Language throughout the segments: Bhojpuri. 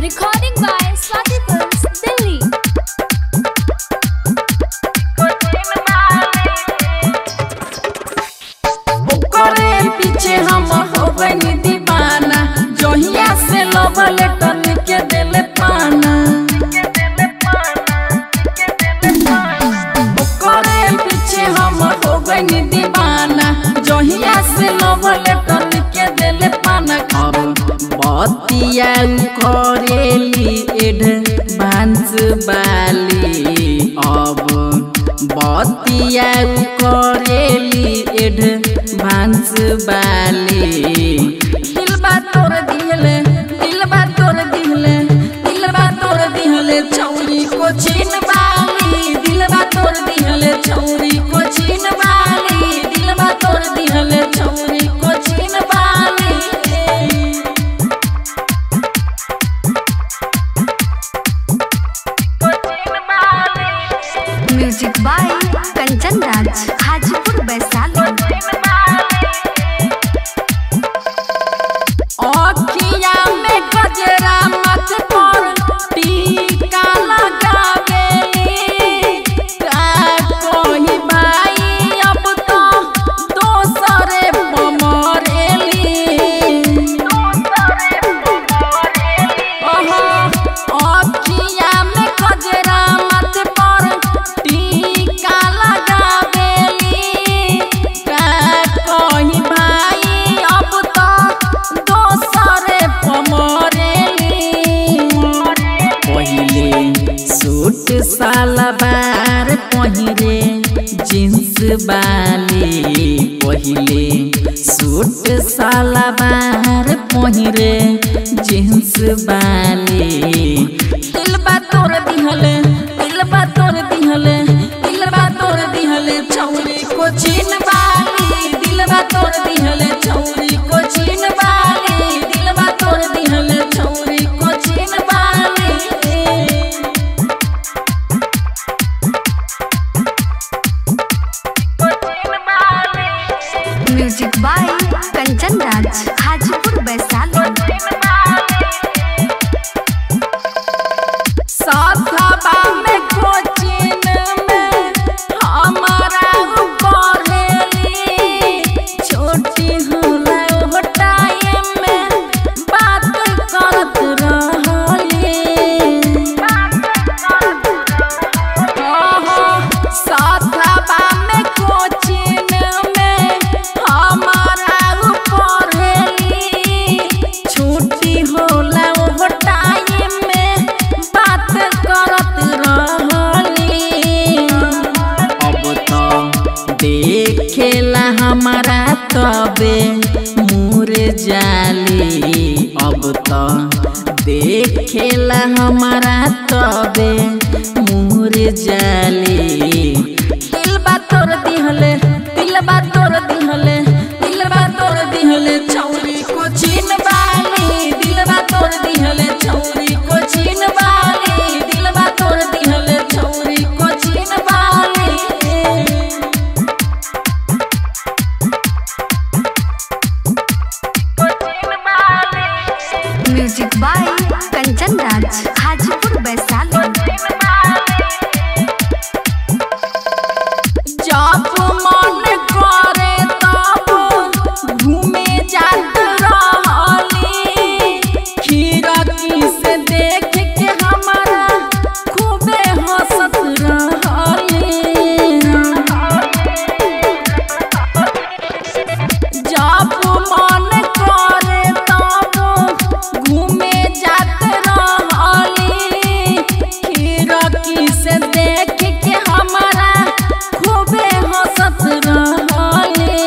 Recording by Swati Films, Delhi. ओकरे पीछे हम हो गनी दीवाना जहिया से लव लेटर के देले पाना ओकरे पीछे हम हो गनी दीवाना जहिया से लव लेटर के देले पाना अब बतिया करेली एडवांस वाली अब बतिया करेली एडवांस वाली दिलबा तोर दिहले दिलबा तोर दिहले दिलबा तोर दिहले चौरी को छीन वाली दिलबा तोर दिहले चौरी को छीन वाली दिलबा तोर दिहले चौरी को छीन वाली Music by Kanchan Raj, Hajipur, Vaishali. अखिया में गजरा मत पर टीका लगावेली का कोई भाई अब तो दोसरे बमरेली ओहो अखिया में गजरा मत पर टीका लगावेली का कोई भाई अब तो दोसरे पमरेली पहिले सूट सलवार पहिरे जींस वाली पहिले सूट सलवार पहिरे जींस वाली दिलबा तोर दिहले दिलबा तोर दिहले दिलबा तोर दिहले छौरी को चीन वाली दिलबा तोर दिहले छौरी को चीन वाली दिलबा तोर दिहले छौरी को चीन वाली Music by Kanchan Raj, Hajipur, Vaishali. साथवा में कोचिन में हमारा पढ़ेली छोटी होला ओ टाइम में बात करत रहली ओहो साथवा में कोचिन में हमारा पढ़ेली छुट्टी होला ओ टाइम में बात करत रहली अब तो देखेला हमारा तबे मुर जाली अब तो देखेला हमारा तबे मुर जाली दिलबा तोर दिहले दिलबा तोर दिहले दिलबा तोर दिहले छौरी को छीन वाली दिलबा तोर दिहले छौरी को छीन वाली दिलबा तोर दिहले छौरी को छीन वाली Music by Kanchan Raj, Hajipur, Vaishali. जब मन करे तब घूमे जात रहली खिड़की से देख के हमारा खूबे हंसत रहली जब मन करे तब घूमे जात रहली खिड़की से देख के हमारा खूबे हंसत रहली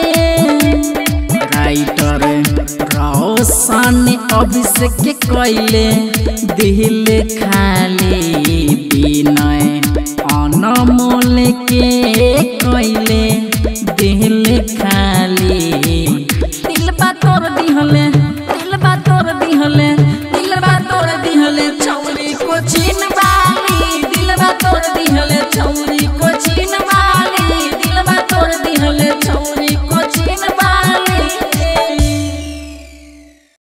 राइटर रोशन अभिषेक कैले दिल खाली विनय अनमोल के कैले दिल खाली दिलबा तोर दिहले दिलबा तोर दिहले दिलबा तोर दिहले छौरी को छीन